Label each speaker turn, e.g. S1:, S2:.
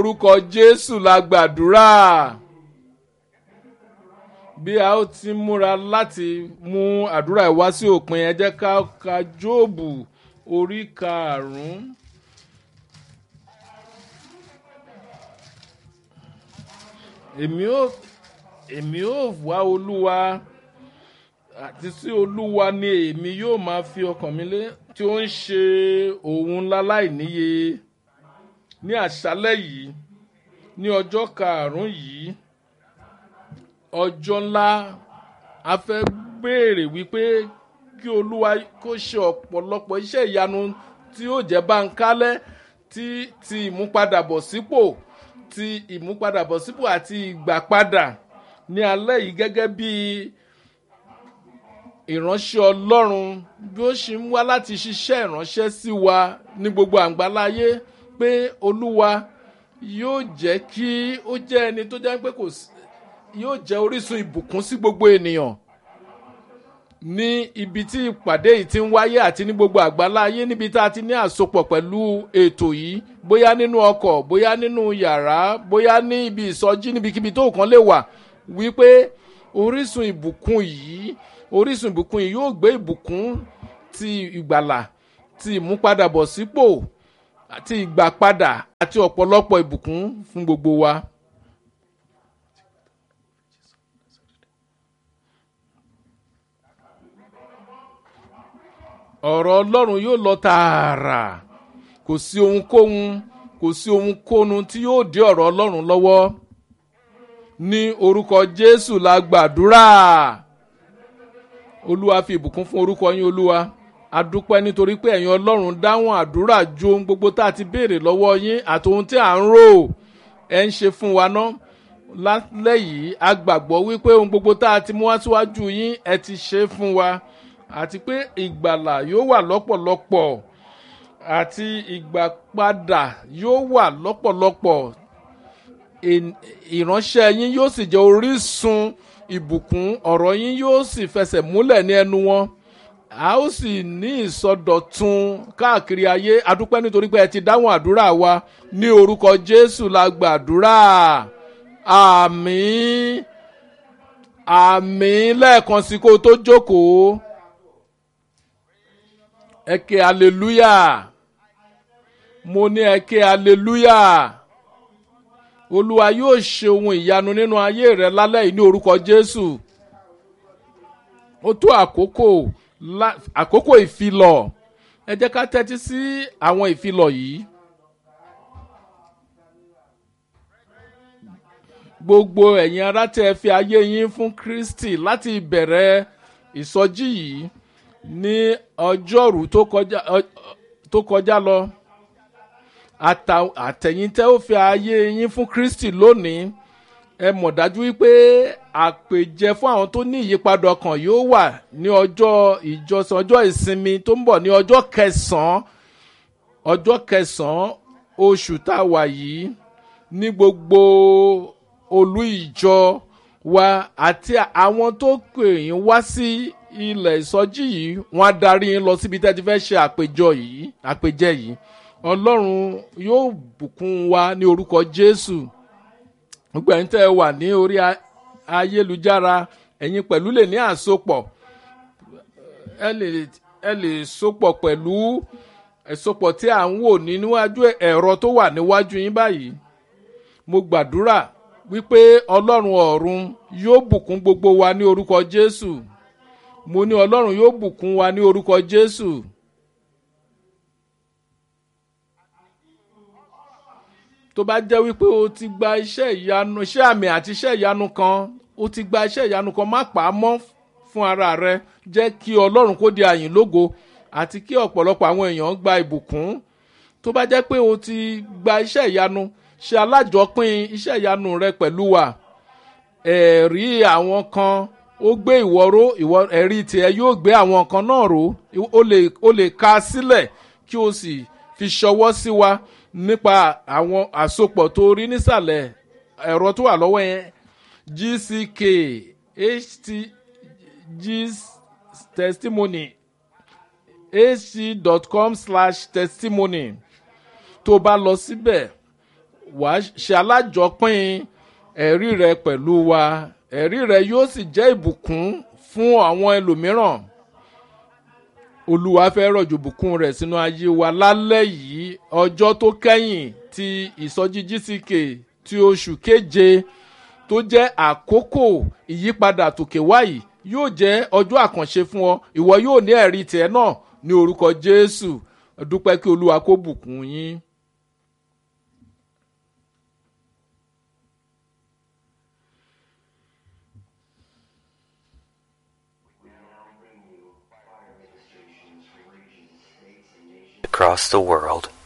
S1: orúkọ jésù la gbàdúrà bí a ó ti múra láti mú àdúrà ìwá sí òpin ẹ jẹ́ ká ka jóòbù orí karùn-ún. èmi ò èmi ò wá olúwa àti sí olúwa ni èmi yóò máa fi ọkàn mi lé tí ó ń ṣe òun láláì níye ní àṣálẹ́ yìí ní ọjọ́ karùn-ún yìí ọjọ́ ńlá a fẹ́ béèrè wípé kí olúwa kó ṣe ọ̀pọ̀lọpọ̀ iṣẹ́ ìyanu tí yóò jẹ́ báńkálẹ́ tí ti ìmúpadàbọ̀sípò ti ìmúpadàbọ̀sípò àti ìgbàpadà ní alẹ́ yìí gẹ́gẹ́ bí ìránṣẹ́ ọlọ́run bí ó ṣe ń wá láti ṣiṣẹ́ ìránṣẹ́ sí wa ní gbogbo àgbáláyé pé olúwa yóò jẹ́ kí ó jẹ́ ẹni tó jẹ́ pé kò sí yóò jẹ́ orísun ìbùkún sí gbogbo ènìyàn ní ibi tí ìpàdé yìí ti ń wáyé àti ní gbogbo àgbáláyé níbi tá a ti ní àsopọ̀ pẹ̀lú ètò yìí bóyá nínú ọkọ̀ bóyá nínú yàrá bóyá ní ibi ìsọjí níbikíbi tó kàn lè wà wípé orísun ìbùkún yìí orísun ìbùkún yìí yóò gbé ìbùkún ti ìgbàlà ti ìmúpadàbọ̀sípò àti ìgbàpadà àti ọ̀pọ̀lọpọ̀ ìbùkún fún gbogbo wa. ọ̀rọ̀ ọlọ́run yóò lọ tààrà kò sí ohunkóhun kò sí ohunkóhun tí yóò dé ọ̀rọ̀ ọlọ́run lọ́wọ́ ní orúkọ jésù la gbàdúrà olúwa fi ìbùkún fún orúkọ yín olúwa adúpẹ́ nítorí pé ẹ̀yin ọlọ́run dáhùn àdúrà ju ohun gbogbo tá a ti béèrè lọ́wọ́ yín àti ohun tí à ń rò ẹ̀ ń ṣe fún wa ná lálẹ́ yìí a gbàgbọ́ wípé ohun gbogbo tá a ti mú wá síwájú yín ẹ ti ṣe fún wa àti pé ìgbàlà yóò wà lọ́pọ̀lọpọ̀ àti ìgbàpadà yóò wà lọ́pọ̀lọpọ̀ ìránṣẹ́ yín yóò sì jẹ́ orísun ìbùkún ọ̀rọ̀ yín yóò sì fẹsẹ̀ múlẹ̀ ní ẹnu wọn a ó sì ní ìsọdọ̀tun káàkiri ayé adúpẹ́ nítorí pé ẹ ti dáhùn àdúrà wa ní orúkọ jésù la gbàdúrà àmín àmín lẹ́ẹ̀kan sí kó o tó jókòó ẹ ké hallelujah mo ní ẹ ké hallelujah olúwa yóò ṣe ohun ìyanu nínú ayé rẹ lálẹ́ yìí ní orúkọ jésù ó tó àkókò àkókò ìfilọ̀ ẹ jẹ́ ká tẹ́tí sí àwọn ìfilọ̀ yìí. gbogbo ẹ̀yin ará tẹ́ fi ayé yín fún kristi láti ìbẹ̀rẹ̀ ìsọjí yìí ní ọjọ́rú tó kọjá lọ àtẹ̀yìn tẹ́ ó fi ayé yín fún kristi lónìí ẹ mọ̀ dájú wípé àpèjẹ fún àwọn tó ní ìyípadà ọkàn yóò wà ní ọjọ́ ìjọsìn ọjọ́ ìsinmi tó ń bọ̀ ní ọjọ́ kẹsàn-án ọjọ́ kẹsàn-án oṣù tá a wà yìí ní gbogbo olú ìjọ wa àti àwọn tó pè yín wá sí ilẹ̀ ìsọjí yìí wọ́n á darí yín lọ síbi tẹ́ ti fẹ́ ṣe àpèjọ yìí àpèjẹ yìí ọlọ́run yóò bùkún wa ní orúkọ jésù gbogbo ẹ̀yin tẹ́ ẹ wà ní orí ayélujára ẹ̀yin pẹ̀lú lè ní àsopọ̀ ẹ lè ẹ lè sopọ̀ pẹ̀lú ẹ̀sopọ̀ tí à ń wò ní níwájú ẹ̀rọ tó wà níwájú yín báyìí mo gbàdúrà wípé ọlọ́run ọ̀run yóò bùkún gbogbo wa ní orúkọ jésù mo ní ọlọ́run yóò bùkún wa ní orúkọ jésù. tó bá jẹ́ wípé o ti gba iṣẹ́ ìyanu iṣẹ́ àmì àti iṣẹ́ ìyanu kan o ti gba iṣẹ́ ìyanu kan má pa á mọ́ fún ara rẹ jẹ́ kí ọlọ́run kó di àyìn lógo àti kí ọ̀pọ̀lọpọ̀ àwọn èèyàn gba ìbùkún tó bá jẹ́ pé o ti gba iṣẹ́ ìyanu ṣe alájọpín iṣẹ́ ìyanu rẹ pẹ̀lú wa ẹ̀rí àwọn kan ó gbé ìwọ ró ìwọ ẹ̀rí tiẹ̀ yóò gbé àwọn kan náà ró o lè ka sílẹ̀ kí o sì fi ṣọwọ́ sí wa nípa àwọn àsopọ̀ tó rí nísàlẹ̀ ẹ̀rọ tó wà lọ́wọ́ yẹn gck ht g testimony hc.com slash testimony tó bá lọ síbẹ̀ wàá ṣe alájọpín ẹ̀rí rẹ pẹ̀lú wa ẹ̀rí rẹ yóò sì jẹ́ ìbùkún fún àwọn ẹlòmíràn olúwa fẹ́ rọ̀jò bùkún rẹ̀ sínú ayé wa lálẹ́ yìí ọjọ́ tó kẹ́yìn ti ìsọjí gck ti oṣù keje tó jẹ́ àkókò ìyípadà tòkè wáyìí yóò jẹ́ ọjọ́ àkànṣe fún ọ ìwọ yóò ní ẹ̀rí tiẹ̀ náà ní orúkọ jésù dúpẹ́ kí olúwa kó bùkún yín.
S2: across the world